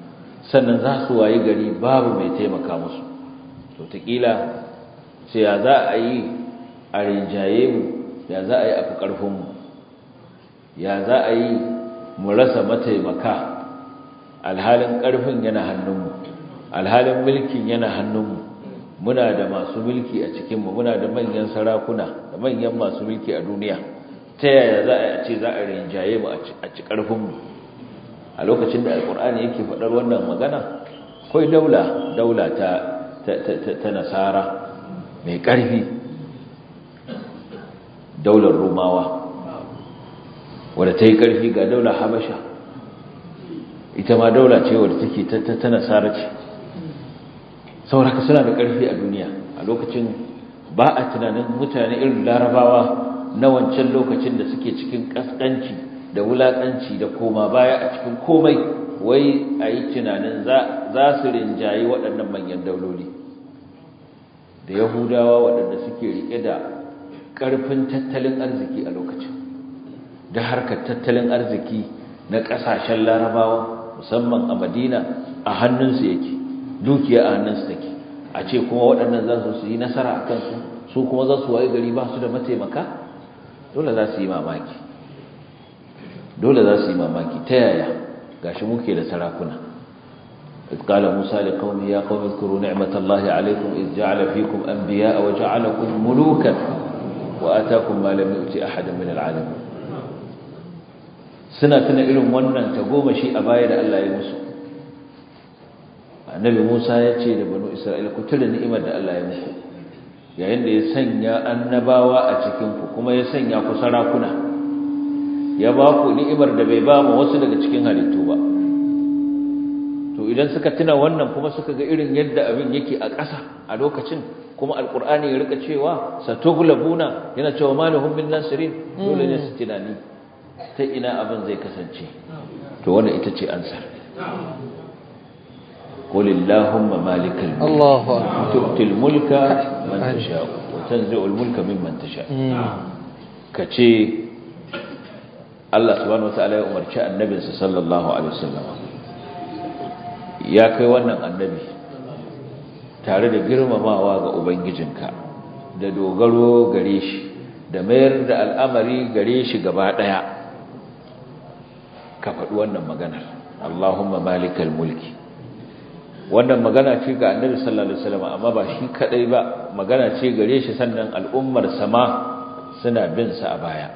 sannan za su wayi gari babu mai taimaka musu to taƙila sai ya za a yi a rinjaye mu ya za a yi a fi ƙarfinmu ya za a yi mu rasa mataimaka alhalin ƙarfin yana hannunmu alhalin mulkin yana hannunmu muna da masu mulki a cikinmu muna da manyan sarakuna da manyan masu mulki a duniya ta yaya za a ce za a rinjaye mu a ci ƙarfinmu a lokacin da alƙur'ani yake faɗar wannan magana kawai daula daula ta ta nasara mai ƙarfi daular rumawa wadda ta yi ƙarfi ga daular habasha ita ma daula ce wadda take ta nasara ce sauraka suna da ƙarfi a duniya a lokacin ba a tunanin mutane irin larabawa na wancan lokacin da suke cikin ƙasƙanci da wulaƙanci da koma baya a cikin komai wai a yi tunanin za su rinjayi waɗannan manyan dauloli da yahudawa waɗanda suke riƙe da ƙarfin tattalin arziki a lokacin da harkar tattalin arziki na ƙasashen larabawa musamman a madina a hannunsu yake dukiya a hannunsu take a ce kuma waɗannan za su yi nasara a kansu su kuma za su waye gari ba su da mataimaka dole za su yi mamaki dole za su yi mamaki ta yaya gashi muke da sarakuna إذ قال موسى لقومه يا قوم اذكروا نعمة الله عليكم إذ جعل فيكم أنبياء وجعلكم ملوكا وآتاكم ما لم يؤت أحدا من العالمين suna tuna irin wannan ta goma shi a baya da Allah ya musu annabi Musa ya ce da banu Isra'ila ku tuna ni'imar da Allah ya muku yayin da ya sanya annabawa a cikin ku kuma ya sanya ku sarakuna ya ba ku ni'imar da bai ba mu wasu daga cikin halittu ba to idan suka tuna wannan kuma suka ga irin yadda abin yake a ƙasa a lokacin kuma alqur'ani ya rika cewa satughlabuna yana cewa malahum min nasirin dole ne su tunani ta ina abin zai kasance to wannan ita ce ansar قل اللهم مالك الملك الله أكبر تؤتي الملك من تشاء وتنزع الملك ممن تشاء كتي الله سبحانه وتعالى umarci annabinsa sallallahu alaihi wasallam ya kai wannan annabi tare da girmamawa ga ubangijinka da dogaro gare shi da mayar da al'amari gare shi gaba daya ka faɗi wannan maganar Allahumma malikal mulki wannan magana ce ga annabi sallallahu alaihi wasallam amma ba shi kadai ba magana ce gare shi sannan al'ummar sama suna bin sa a baya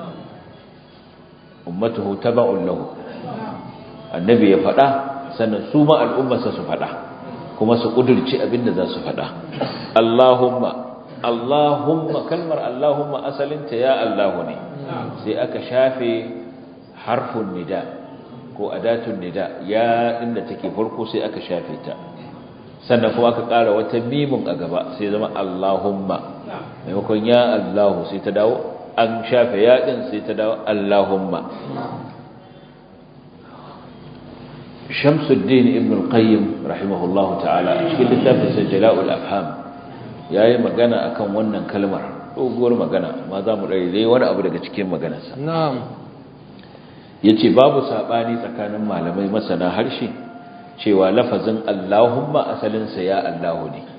ummatuhu taba'un lahu annabi ya fada sannan su ma al'ummarsa su fada kuma su kudurci abinda za su fada Allahumma Allahumma kalmar Allahumma asalinta ya Allahu ne sai aka shafe harfun nida' ko adatun nida ya inda take farko sai aka shafe ta sannan kuma aka ƙara wata mimun a gaba sai zama Allahumma maimakon ya Allahu sai ta dawo an shafe ya din sai ta dawo Allahumma Shamsuddin Ibn al-Qayyim rahimahullahu ta'ala a cikin littafin sa Jala'ul Afham yayi magana akan wannan kalmar doguwar magana ma za mu dai wani abu daga cikin maganarsa na'am yace babu sabani tsakanin malamai masana harshe cewa lafazin Allahumma asalin sa ya Allahu ne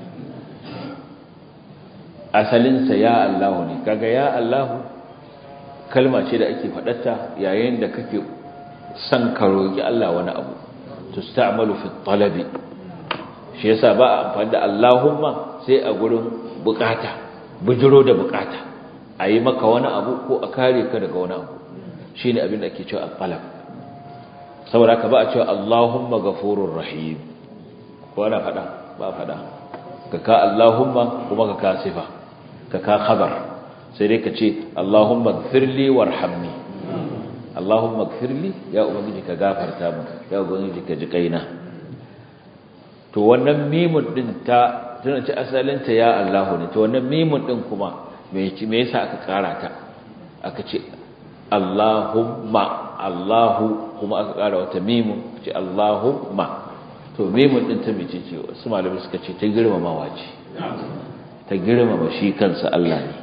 asalin sa ya Allahu ne kaga ya Allahu kalma ce da ake fadarta yayin da kake son ka roki Allah wani abu tusta'malu fi talabi shi yasa ba a amfani da Allahumma sai a gurin bukata bujiro da bukata ayi maka wani abu ko a kare ka daga wani abu shi ne abin da ake cewa al-qalab saboda ka ba a cewa Allahumma ghafurur rahim ko ana fada ba fada ka ka Allahumma kuma ka ka sifa ka ka khabar sai dai ka ce Allahumma ighfirli warhamni Allahumma ighfirli ya ubangiji ka gafarta min ya ubangiji ka ji kaina to wannan mimun din ta tana ci asalin ta ya Allahu ne to wannan mimun din kuma me yasa aka kara ta aka ce Allahumma Allahu kuma aka ƙara wata mimun ce Allahumma to mimun din ta mece ce wasu malamai suka ce ta girmamawa ce ta girmama shi kansa Allah ne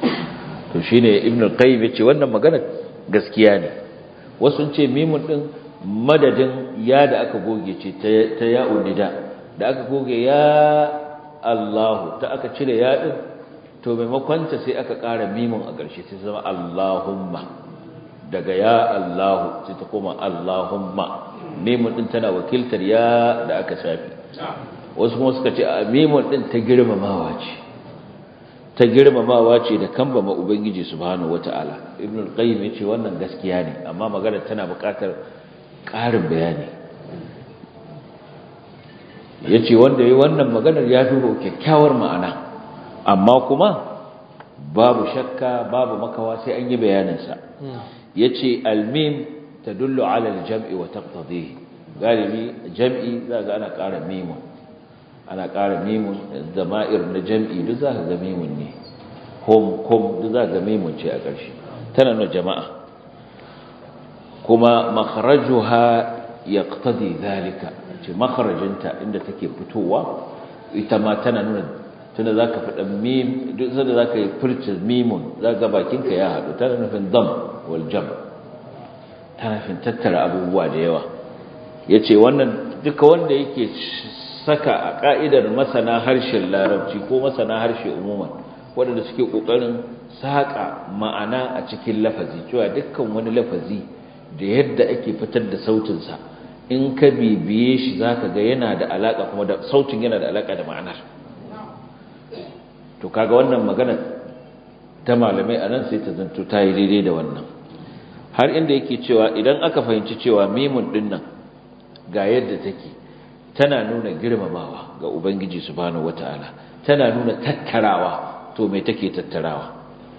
to shine Ibn al-Qayyim yace wannan magana gaskiya ne wasu ce mimun din madadin ya da aka goge ce ta ya'un nida da aka goge ya Allahu ta aka cire ya din to maimakon ta sai aka ƙara mimun a ƙarshe sai zama Allahumma daga ya Allahu sai ta koma Allahumma mimun din tana wakiltar ya da aka shafi wasu kuma suka ce a mimun din ta girmamawa ce ta girmamawa ce da kambama ubangiji subhanahu wataala ibn al-qayyim yace wannan gaskiya ne amma magana tana buƙatar ƙarin bayani yace wanda yayi wannan maganar ya duba kyakkyawar ma'ana amma kuma babu shakka babu makawa sai an yi bayanin sa yace al-mim tadullu ala al-jam'i wa taqtadihi galibi jam'i za ga ana ƙara mimun ana ƙara mimun zama'ir na jam'i duk za ka ga mimun ne hom hom duk za ka ga mimun ce a ƙarshe tana nuna jama'a kuma makharajuha yaqtadi zalika ce makharajinta inda take fitowa ita ma tana nuna tunda zaka faɗa mim duk sanda zaka yi furta mimun zaka bakinka ya haɗu tana nufin dam wal jam tana nufin tattara abubuwa da yawa yace wannan duka wanda yake saka a ka'idar masana harshen larabci ko masana harshe umuman waɗanda suke ƙoƙarin saƙa ma'ana a cikin lafazi cewa dukkan wani lafazi da yadda ake fitar da sautinsa in ka bibiye shi za ka ga yana da alaƙa kuma da sautin yana da alaƙa da ma'anar to kaga wannan magana ta malamai a nan sai ta zanto ta yi daidai da wannan har inda yake cewa idan aka fahimci cewa mimun ɗin nan ga yadda take tana nuna girmamawa ga ubangiji subhanahu wataala tana nuna tattarawa to me take tattarawa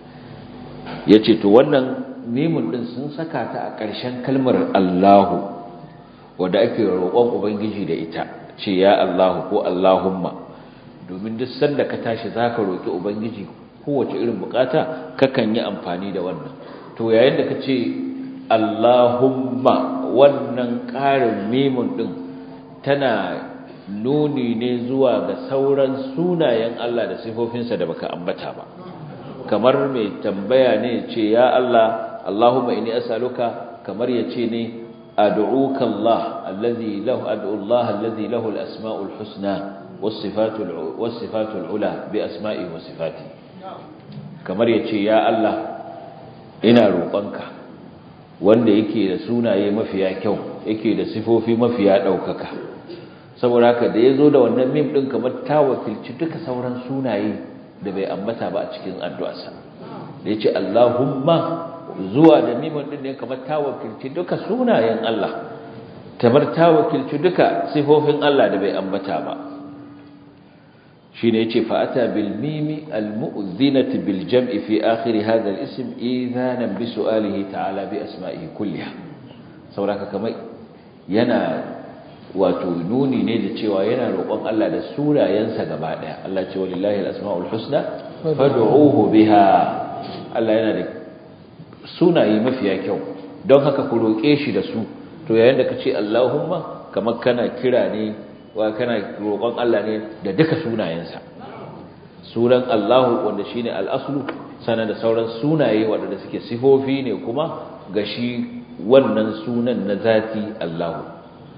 yace to wannan mimun din sun saka ta a ƙarshen kalmar Allahu wanda ake roƙon ubangiji da ita ce ya Allahu ko Allahumma domin duk sanda ka tashi zaka roki ubangiji kowace irin bukata kakan yi amfani da wannan to yayin da kace Allahumma wannan ƙarin mimun din tana nuni ne zuwa ga sauran sunayen Allah da sifofinsa da baka ambata ba kamar mai tambaya ne ce ya Allah Allahumma inni as'aluka kamar yace ne ad'uka Allah allazi lahu ad'u Allah allazi lahu al-asma'ul husna was-sifatul was-sifatul ula bi asma'i wa sifati kamar yace ya Allah ina roƙonka wanda yake da sunaye mafiya kyau yake da sifofi mafiya ɗaukaka saboda haka da ya zo da wannan mim ɗin kamar ta wakilci duka sauran sunaye da bai ambata ba a cikin addu'arsa da ya ce Allahumma zuwa da mimin ɗin ne kamar ta wakilci duka sunayen Allah kamar ta wakilci duka sifofin Allah da bai ambata ba shi ne ya ce fa'ata bil mimi al-mu'zinati bil jam'i fi akhiri hadha al-ism idhanan bi su'alihi ta'ala bi asma'ihi kulliha saboda kamar yana wato nuni ne da cewa yana roƙon Allah da sunayensa gaba ɗaya Allah ce walillahi al-asma'ul husna fad'uhu biha Allah yana da sunaye mafiya kyau don haka ku roƙe shi da su to yayin da kace Allahumma kamar kana kira ne wa kana roƙon Allah ne da duka sunayensa sunan Allahu wanda shine al-aslu sanan da sauran sunaye wanda suke sifofi ne kuma ga shi wannan sunan na zati Allahu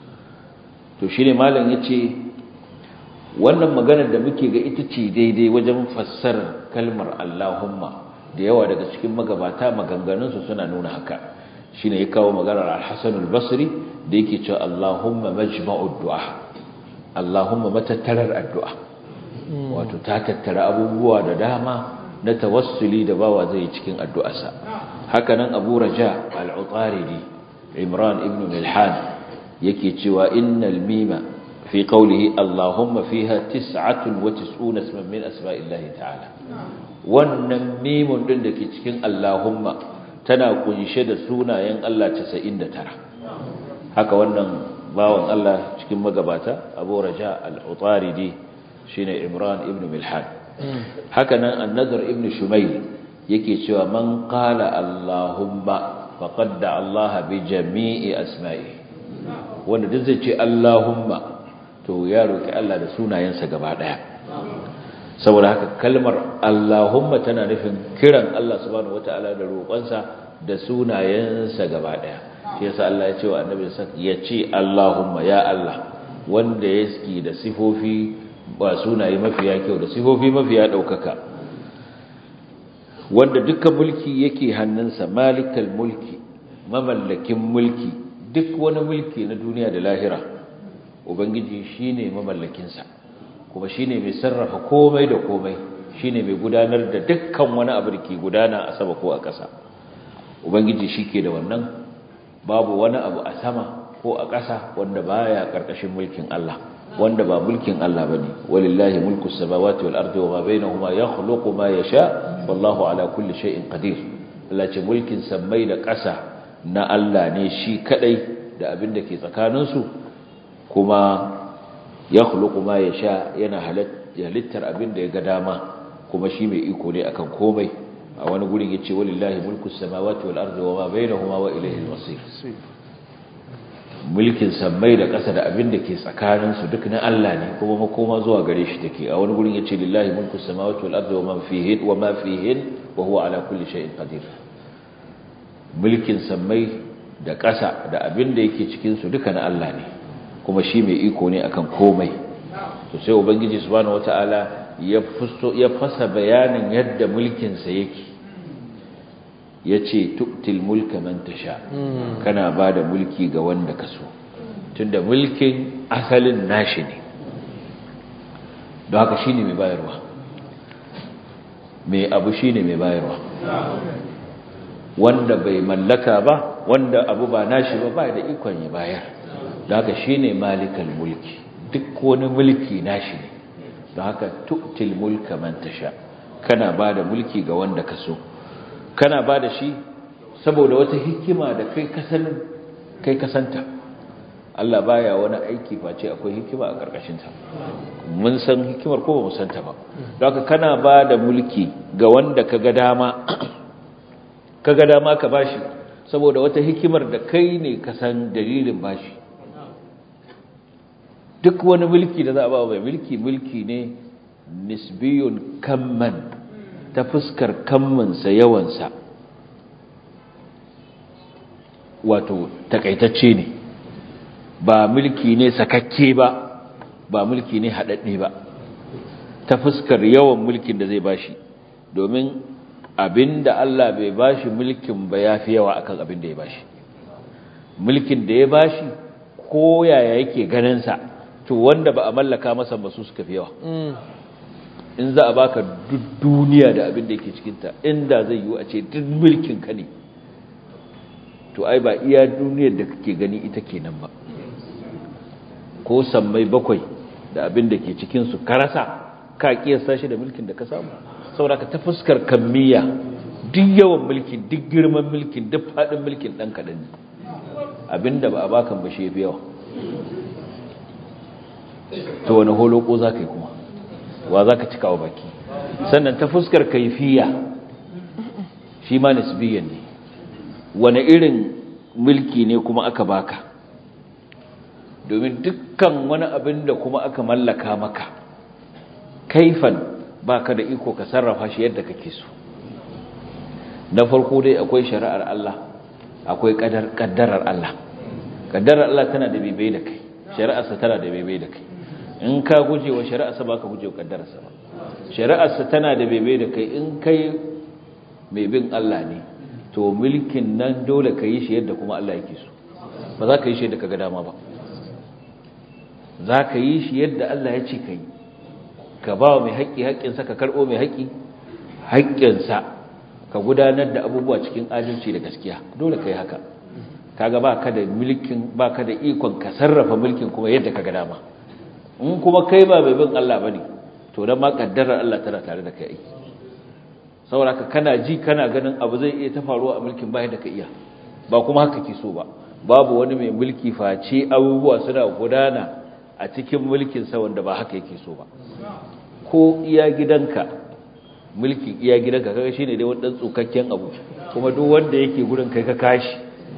to shi ne malam ya ce wannan maganar da muke ga ita ce daidai wajen fassarar kalmar Allahumma da yawa daga cikin magabata maganganunsu suna nuna haka shi ne ya kawo maganar al-hassan al-basri da yake cewa Allahumma majma'ud du'a Allahumma matattarar addu'a wato ta tattara abubuwa da dama na tawassuli da bawa zai cikin addu'arsa haka nan abu raja al-utaridi imran ibn milhan yake cewa innal mima fi qawlihi allahumma fiha 99 isman min asma'illahi ta'ala wannan mimun din dake cikin allahumma tana kunshe da sunayen Allah 99 haka wannan bawan Allah cikin magabata Abu Raja al-Utaridi shine Imran ibn Milhan haka nan an-Nadr ibn Shumayl yake cewa man qala allahumma faqad da Allah bi jami'i asma'ihi wanda duk zai ce Allahumma to ya roki Allah da sunayensa gaba daya saboda haka kalmar Allahumma tana nufin kiran Allah subhanahu wataala da roƙonsa da sunayensa gaba daya shi yasa Allah ya ce wa annabi ya ce Allahumma ya Allah wanda ya ski da sifofi ba sunaye mafiya kyau da sifofi mafiya daukaka wanda dukkan mulki yake hannunsa malikal mulki mamallakin mulki duk wani mulki na duniya da lahira ubangiji shine mamallakinsa kuma shine mai sarrafa komai da komai shine mai gudanar da dukkan wani abu da ke gudana a sama ko a ƙasa ubangiji shike da wannan babu wani abu a sama ko a ƙasa wanda baya ƙarƙashin mulkin Allah wanda ba mulkin Allah bane walillahi mulku samawati wal ardi wama bainahuma yakhluqu ma yasha wallahu ala kulli shay'in qadir Allah ce mulkin sammai da ƙasa na Allah ne shi kadai da abin da ke tsakaninsu kuma yakhluqu ma yasha yana halittar abin da ya ga dama kuma shi mai iko ne akan komai a wani gurin yace walillahi mulku samawati wal ardi wama bainahuma wa ilayhi al-masir mulkin sammai da ƙasa da abin da ke tsakaninsu duk na Allah ne kuma makoma zuwa gare shi take a wani gurin yace lillahi mulku samawati wal ardi wama fihin wama fihin wa huwa ala kulli shay'in qadir mulkin sammai da ƙasa da abin da yake cikin su duka na Allah ne kuma shi mai iko ne akan komai to sai ubangiji subhanahu wataala ya ya fasa bayanin yadda mulkin sa yake yace tu'til mulka man tasha kana bada mulki ga wanda ka so tunda mulkin asalin nashi ne don haka shine mai bayarwa mai abu shine mai bayarwa wanda bai mallaka ba wanda abu ba nashi ba ba da ikon ya bayar don haka shine malikal mulki duk wani mulki nashi ne don haka tu'til mulka man tasha kana bada mulki ga wanda ka so kana ba da shi saboda wata hikima da kai kasan kai kasanta Allah baya wani aiki face akwai hikima a karkashin ta mun san hikimar ko ba mu santa ba haka kana ba da mulki ga wanda kaga dama kaga dama ka bashi saboda wata hikimar da kai ne ka san dalilin bashi duk wani mulki da za a ba mai mulki mulki ne nisbiyun kamman ta fuskar kammansa yawansa wato takaitacce ne ba mulki ne sakakke ba ba mulki ne haɗaɗɗe ba ta fuskar yawan mulkin da zai bashi domin abin da Allah bai bashi mulkin ba ya fi yawa akan abin da ya bashi mulkin da ya bashi ko yaya yake ganinsa to wanda ba a mallaka masa ba su suka fi yawa in za a baka duk duniya da abin da yake cikinta inda zai yi a ce duk mulkin ka ne to ai ba iya duniyar da kake gani ita kenan ba ko sammai bakwai da abin da ke cikinsu ka rasa ka kiyasta shi da mulkin da ka samu saboda ka ta fuskar kammiya duk yawan mulkin duk girman mulkin duk faɗin mulkin ɗan kaɗan ne abinda ba a bakan ba shi fi yawa to wani holoko za ka yi kuma wa za ka cika wa baki sannan ta fuskar kaifiya shi ma nisbiyan ne wani irin mulki ne kuma aka baka domin dukkan wani abin da kuma aka mallaka maka kaifan baka da iko ka sarrafa shi yadda kake so na farko dai akwai shari'ar Allah akwai kaddarar Allah kaddarar Allah tana da bebe da kai shari'arsa tana da bebe da kai in ka guje wa shari'arsa ba ka guje wa kaddararsa ba shari'arsa tana da bebe da kai in kai mai bin Allah ne to mulkin nan dole ka yi shi yadda kuma Allah yake so ba za ka yi shi yadda ka ga dama ba za ka yi shi yadda Allah ya ce ka yi ka ba mai haƙƙi haƙƙinsa ka karɓo mai haƙƙi haƙƙinsa ka gudanar da abubuwa cikin adalci da gaskiya dole ka yi haka kaga ba ka da mulkin ba ka da ikon ka sarrafa mulkin kuma yadda ka ga dama in kuma kai ba mai bin Allah bane to dan ma kaddarar Allah tana tare da kai aiki saboda ka kana ji kana ganin abu zai iya ta faruwa a mulkin ba yadda ka iya ba kuma haka ke so ba babu wani mai mulki face abubuwa suna gudana a cikin mulkin sa wanda ba haka yake so ba ko iya gidanka mulkin iya gidanka kaga shine dai wani dan tsukakken abu kuma duk wanda yake gurin kai ka kashi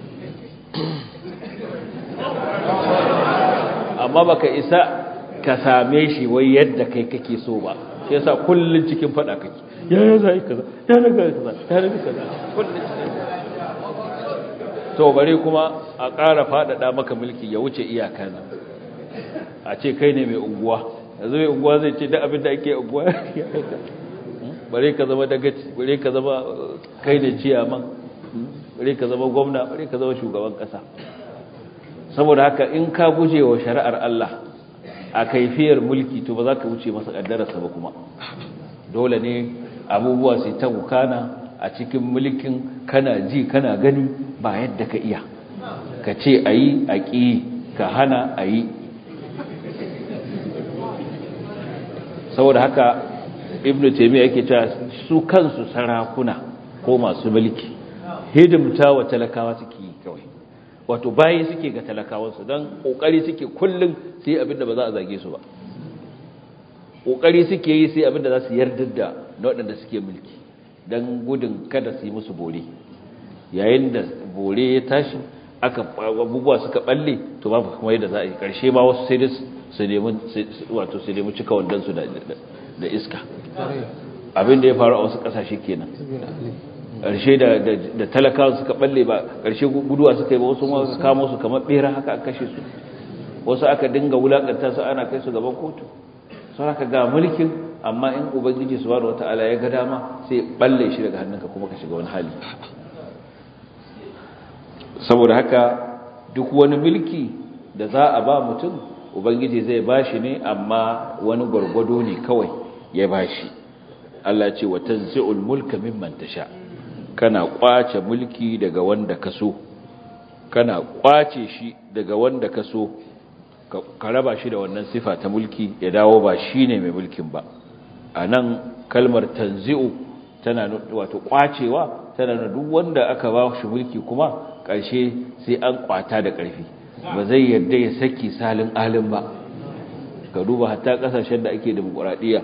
amma baka isa ka same shi wai yadda kai kake so ba sai yasa kullun cikin fada kake ya ya zai kaza ya daga kaza ya daga kaza kullun cikin to bare kuma a ƙara faɗaɗa maka mulki ya wuce iyaka nan a ce kai ne mai unguwa yanzu mai unguwa zai ce da abin da ake unguwa bare ka zama dagaci bare ka zama kai ne ciyaman bare ka zama gwamna bare ka zama shugaban ƙasa saboda haka in ka guje wa shari'ar Allah a kaifiyar mulki to ba za ka wuce masa ƙaddararsa ba kuma dole ne abubuwa su ta wukana a cikin mulkin kana ji kana gani ba yadda ka iya ka ce a yi a ƙi ka hana a yi saboda haka ibn taimiyya yake cewa su kansu sarakuna ko masu mulki hidimta wa talakawa suke yi kawai wato bayi suke ga talakawansu don ƙoƙari suke kullum sai abinda ba za a zage su ba ƙoƙari suke yi sai abinda za su yarda da waɗanda suke mulki don gudun kada su yi musu bore yayin da bore ya tashi aka abubuwa suka balle to babu kuma yadda za a yi ƙarshe ma wasu sai su nemi wato su nemi cika wandansu da iska abin da ya faru a wasu ƙasashe kenan ƙarshe da talakawa suka balle ba ƙarshe guduwa suka yi ba wasu ma suka kamo su kamar ɓera haka aka kashe su wasu aka dinga wulaƙanta su ana kai su gaban kotu sun haka ga mulkin amma in ubangiji subhanahu wata'ala ya ga dama sai balle shi daga hannunka kuma ka shiga wani hali saboda haka duk wani mulki da za a ba mutum ubangiji zai bashi ne amma wani gwargwado ne kawai ya bashi Allah ce wa tanzi'ul mulka mimman tasha kana kwace mulki daga wanda ka so kana kwace shi daga wanda ka so ka raba shi da wannan sifa ta mulki ya dawo ba shine mai mulkin ba anan kalmar tanzi'u tana wato kwacewa tana nuna duk wanda aka ba shi mulki kuma ƙarshe sai an kwata da ƙarfi ba zai yarda ya saki salin alin ba ka duba hatta ƙasashen da ake demokuraɗiyya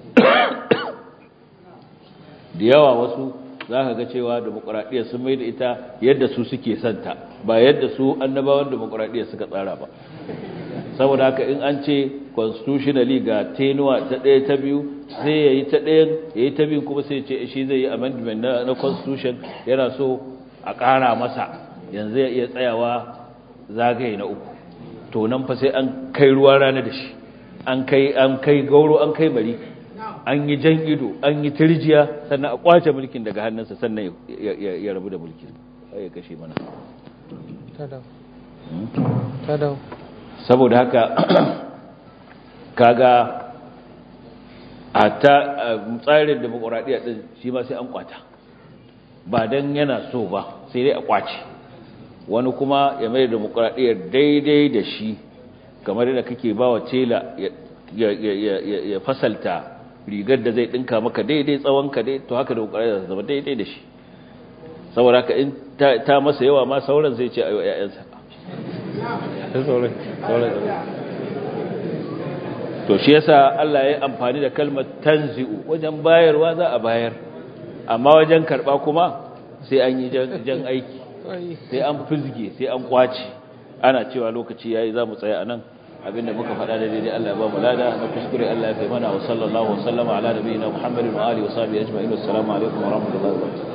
da yawa wasu za ka ga cewa demokuraɗiyya sun mai da ita yadda su suke santa ba yadda su annabawan demokuraɗiyya suka tsara ba saboda haka in an ce constitutionally ga tenuwa ta ɗaya ta biyu sai ya yi ta ɗayan ya yi ta biyu kuma sai ce shi zai yi amendment na, na constitution yana so a ƙara masa yanzu ya iya tsayawa zagaye na uku to nan fa sai an kai ruwa rana da shi an kai an kai gauro an kai bari an yi jan ido an yi tirjiya sannan a kwace mulkin daga hannunsa sannan ya rabu da mulkin ya kashe mana saboda haka kaga a ta tsarin demokuraɗiyya ɗin shi ma sai an kwata ba don yana so ba sai dai a kwace wani kuma ya mai demokuraɗiyyar daidai da shi kamar yadda kake ba wa tela ya fasalta rigar da zai ɗinka maka daidai tsawonka dai to haka demokuraɗiyyar zama daidai da shi saboda haka in ta masa yawa ma sauran zai ce a yi wa 'ya'yansa to shi yasa Allah ya amfani da kalmar tanzi'u wajen bayarwa za a bayar amma wajen karba kuma sai an yi jan aiki sai an fizge sai an kwace ana cewa lokaci yayi za mu tsaya anan abinda muka faɗa da daidai Allah ya ba mu lada na kuskure Allah ya kai mana wa sallallahu wa sallama ala nabiyina Muhammadin wa alihi wa sahbihi ajma'in assalamu alaikum wa rahmatullahi wa barakatuh